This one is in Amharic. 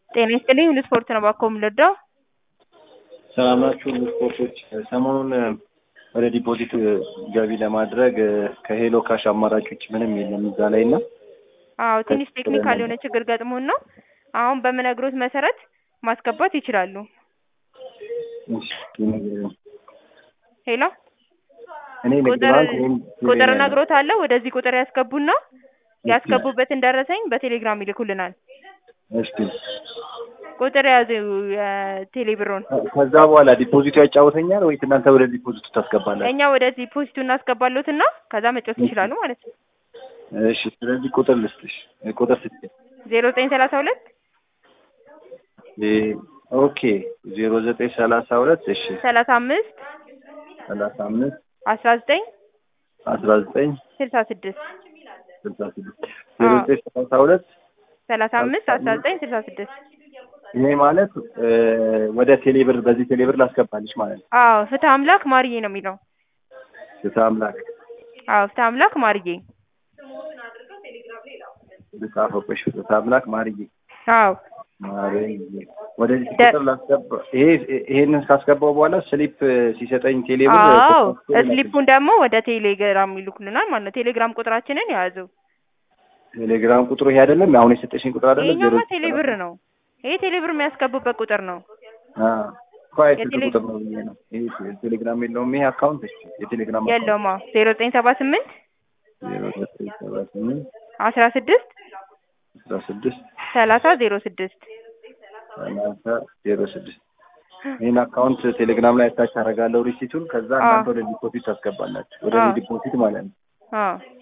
ጤና ይስጥልኝ ሁሉ ስፖርት ነው ባኮ የምንረዳው። ሰላም ናችሁ? ሁሉ ስፖርቶች ሰሞኑን ወደ ዲፖዚት ገቢ ለማድረግ ከሄሎ ካሽ አማራጭ ውጭ ምንም የለም እዛ ላይ እና አዎ ትንሽ ቴክኒካል የሆነ ችግር ገጥሞን ነው። አሁን በምነግሮት መሰረት ማስገባት ይችላሉ። ሄሎ እኔ ንግድ ቁጥር ባንክ ወይም ቁጥር ቴሌ እነግሮታለሁ። ወደዚህ ቁጥር ያስገቡና ያስገቡበትን ደረሰኝ በቴሌግራም ይልኩልናል። እስቲ ቁጥር ያዙ የቴሌ ብሮን። ከዛ በኋላ ዲፖዚቱ ያጫውተኛል ወይስ እናንተ ወደ ዲፖዚቱ ታስገባላችሁ? እኛ ወደዚህ ፖስቱ እናስገባሎትና ከዛ መጫወት ይችላሉ ማለት ነው። እሺ ስለዚህ ቁጥር ልስጥሽ ቁጥር ስጥሽ ዜሮ ዘጠኝ ሰላሳ ሁለት ኦኬ ዜሮ ዘጠኝ ሰላሳ ሁለት እሺ ሰላሳ አምስት ሰላሳ አምስት አስራ ዘጠኝ አስራ ዘጠኝ ስልሳ ስድስት ስልሳ ስድስት ዜሮ ዘጠኝ ሰላሳ ሁለት ሰላሳ አምስት አስራ ዘጠኝ ስልሳ ስድስት ይሄ ማለት ወደ ቴሌብር በዚህ ቴሌብር ላስገባልሽ ማለት ነው። አዎ ፍትህ አምላክ ማርዬ ነው የሚለው። ፍትህ አምላክ አዎ ፍትህ አምላክ ማርዬ። ልጻፈብሽ ፍትህ አምላክ ማርዬ አዎ ማርዬ ወደዚህ ደ- ቁጥር ላስገባ ይሄ ይሄንን ካስገባው በኋላ ስሊፕ ሲሰጠኝ ቴሌብር አዎ ስሊፑን ደግሞ ወደ ቴሌግራም ይልኩልናል ማለት ነው። ቴሌግራም ቁጥራችንን ያዙ። ቴሌግራም ቁጥሩ ይሄ አይደለም አሁን የሰጠሽኝ ቁጥር አይደለም ይሄኛማ ቴሌብር ነው። ይሄ ቴሌብር የሚያስገቡበት ቁጥር ነው። ኳይ ስልክ የቴሌ- ቁጥር ነው ብዬ ነው ይሄ ቴሌግራም የለውም ይሄ አካውንት እሺ የቴሌግራም አካውንት የለውማ ዜሮ ዘጠኝ ሰባ ስምንት ዜሮ ዘጠኝ ሰባ ስምንት አስራ ስድስት አስራ ስድስት ሰላሳ ዜሮ ስድስት ሰላሳ ዜሮ ስድስት ይህን አካውንት ቴሌግራም ላይ አታች አደርጋለሁ ሪሲቱን ከዛ እናንተ ወደ ዲፖዚት ታስገባላችሁ ወደ አዎ። ዲፖዚት ማለት ነው አዎ